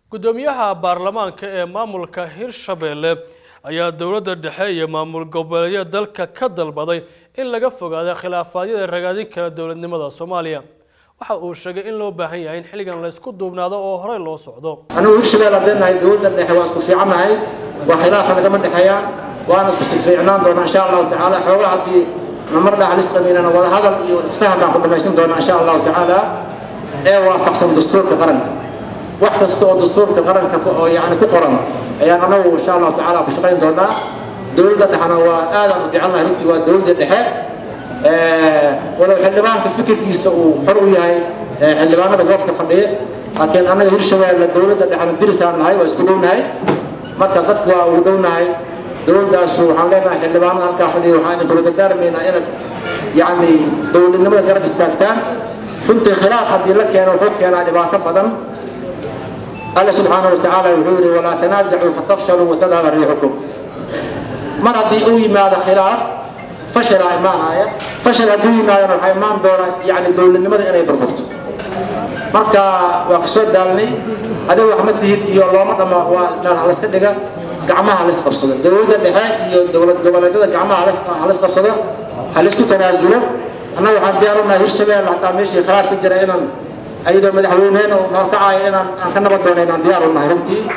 gudoomiyaha baarlamaanka ee maamulka hirshabelle ayaa dowladda dhexe iyo maamul goboleedyada dalka ka dalbaday in laga fogaado khilaafaadyada ragaadin kara dowladnimada soomaaliya waxa uu sheegay in loo baahan yahay in xilligan la isku duubnaado oo horey loo socdo anigu hirshabelle haddeen nahay dowladda dhexe waa isku fiicannahay waa khilaafa nagama dhexeeyaan waana isku si fiicnaan doonaa insha allahu tacaala xoogaa haddii namar dhaxlis qabiilana wada hadal iyo isfaham baan ku dhamaysan doonaa insha allahu tacaala ee waafaqsan dastuurka qaranka wax kasta oo dastuurka qaranka oo yani ku qoran ayaan anagu insha allahu tacaala ku shaqayn doonaa dowladda dhexena waa aadaan u jecelnahay runtii waa dowladda dhexe walow xildhibaanka fikirkiisa uu xor u yahay xildhibaanada goobta fadhiya laakiin annaga hirshabelle dowladda dhexena dirisaan nahay waa isku dhownahay marka dadku waa ugu dhownahay dowladdaasu waxaan leenahay xildhibaanada halkaa fadhiya waxaan idin kula dardaarmaynaa inaad yacni dowladnimada garab istaagtaan runtii khilaaf haddii la keeno wuxuu keenaa dhibaato badan alla subxaanahu watacaala wuxuu yidhi walaa tanaasacuu fatafshaluu watadhaba riixukum mar haddii uu yimaado khilaaf fashalaa imaanaya fashal hadduu yimaadana waxaa imaan doona yacni dowladnimada inay burburto marka waa kasoo daalnay adiga wax ma tihid iyo looma dhama waa meel haliska dhiga gacmaha halis qabsado dowladda dhexe iyo dowlad goboleedyada gacmaha halis qabsado halisku tanaasulo annaga waxaan diyaar unahay hirshabelle hataa meeshii khilaaf ka jira inaan ayadoo madaxweyneheen oo noorkacaya inaan aan ka nabad doona inaan diyaar unahay runtii